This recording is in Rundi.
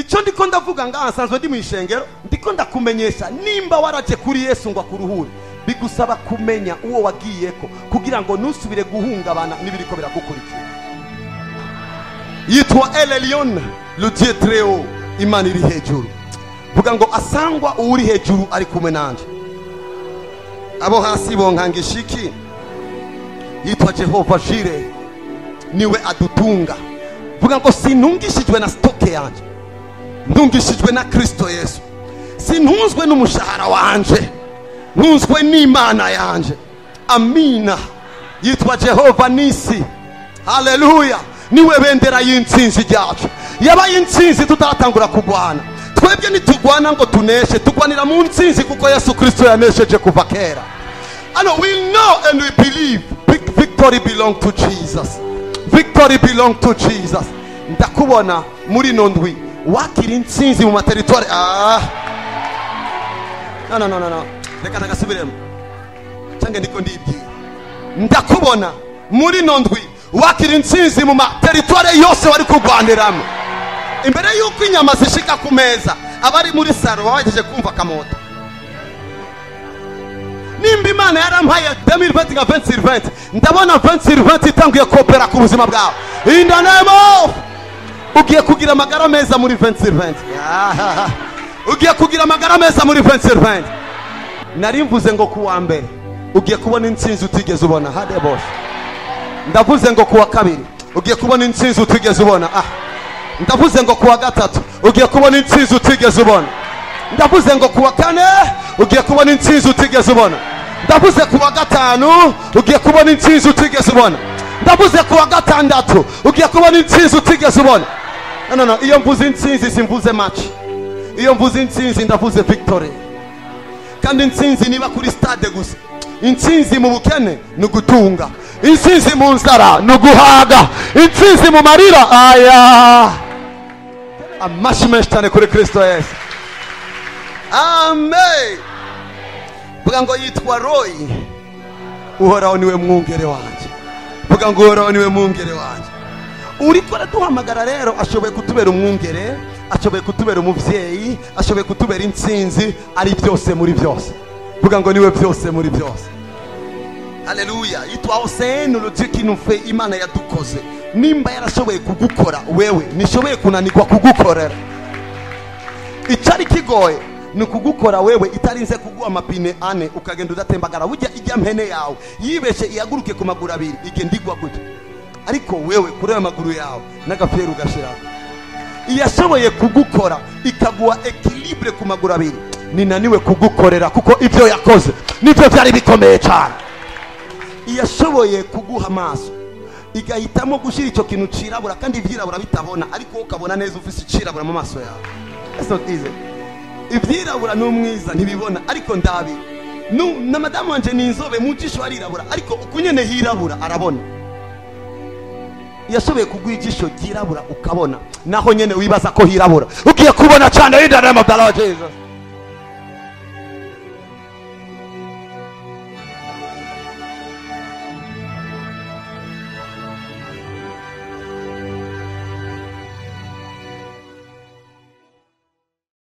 icyo ndiko ndavuga ngaha nsanzwe ndi mu ishengero ndiko ndakumenyesha nimba waraje kuri yesu ngo akuruhure bigusaba kumenya uwo wagiyeko kugira ngo ntusubire guhungabana n'ibiriko biragukurikira yitwa elelion le dieu très haut imana iri hejuru vuga ngo asangwa uwuri hejuru ari kumwe nanje abo hasi bonkanga ishiki yitwa jehova jire niwe adutunga vuga ngo sintungishijwe na sitoke yanjye ntungishijwe na kristo yesu sintunzwe n'umushahara wanje ntunzwe n'imana yanje amina yitwa jehova nisi haleluya niwe bendera y'intsinzi ryacu yabaye intsinzi tutaratangura kurwana twebwe nitugwana ngo tuneshe tugwanira mu ntsinzi kuko yesu kristo yanesheje kuva kera ano we know and we believe Vic- victory belong to jesus victory belong to jesus ndakubona muri ino ndwi wakira intsinzi mu materitwari ah. no, no, no, no, no. reka nagasubiremo cyangwa ndiko ndibwira ndakubona muri ino ndwi wakira intsinzi mu materitwari yose wari kurwaniramo imbere y'uko inyama zishika ku meza abari muri saro baba bagejeje kumva akamoto nimba imana yarampaye 2020 nka 2020 ndabona 2020 itanguye kopera ku buzima bwawe in the name of ugiye kugira amagara meza muri 2020 Ah, ugiye kugira amagara meza muri 2020 nari mvuze ngo kuwa mbere ugiye kubona intsinzi utigeze ubona hade bose ndavuze ngo kuwa kabiri ugiye kubona intsinzi utigeze ubona ah ndavuze ngo kuwa gatatu ugiye kubona intsinzi utigeze ubona ndavuze ngo kuwa kane ugiye kubona intsinzi utigeze ubona ndavuze kuwa gatanu ugiye kubona intsinzi utigeze ubona ndavuze kuwa gatandatu ugiye kubona intsinzi utigeze ubona no, no, no. iyo mvuze intsinzi simvuze match iyo mvuze intsinzi ndavuze victory kandi intsinzi niba kuri stade gusa intsinzi mu bukene ni ugutunga intsinzi mu nzara ni uguhaga intsinzi mu marira aya amashyi menshi cyane kuri kristo yesu amen vuga ngo yitwa royi uhoraho niwe mwungere wanjye vuga ngo uhoraho niwe mwungere wanjye uriko araduhamagara rero ashoboye kutubera umwungere ashoboye kutubera umubyeyi ashoboye kutubera intsinzi ari byose muri byose vuga ngo niwe byose muri byose haleluya yitwa hoseni urutiyo kinufe imana yadukoze nimba yarashoboye kugukora wewe nishoboye kunanirwa kugukorera icyari kigoye ni ukugukora wewe itarinze kuguha amapine ane ukagenda udatembagara burya ijya mpene yawe yibeshe ihaguruke ku maguru abiri igenda igwa gutya ariko wewe kuri ayo maguru yawe n'agaferi ugashiraho iyashoboye kugukora ikaguha ekilibure ku maguru abiri ninaniwe kugukorera kuko ibyo yakoze nibyo byari bikomeye cyane iyashoboye kuguha amaso igahitamo gushyira icyo kintu cirabura kandi ibyirabura bitabona ariko wowe ukabona neza ufite icirabura mu maso yawe That's not easy. ibyirabura ni umwiza ntibibona ariko ndabi Nu- na madamu wanje ni inzobe mu jisho arirabura ariko uku nyene hirabura arabona yashoboye kuguha ijisho ryirabura ukabona naho nyene wibaza ko hirabura ugiye kubona cyane in the name of the Lord Jesus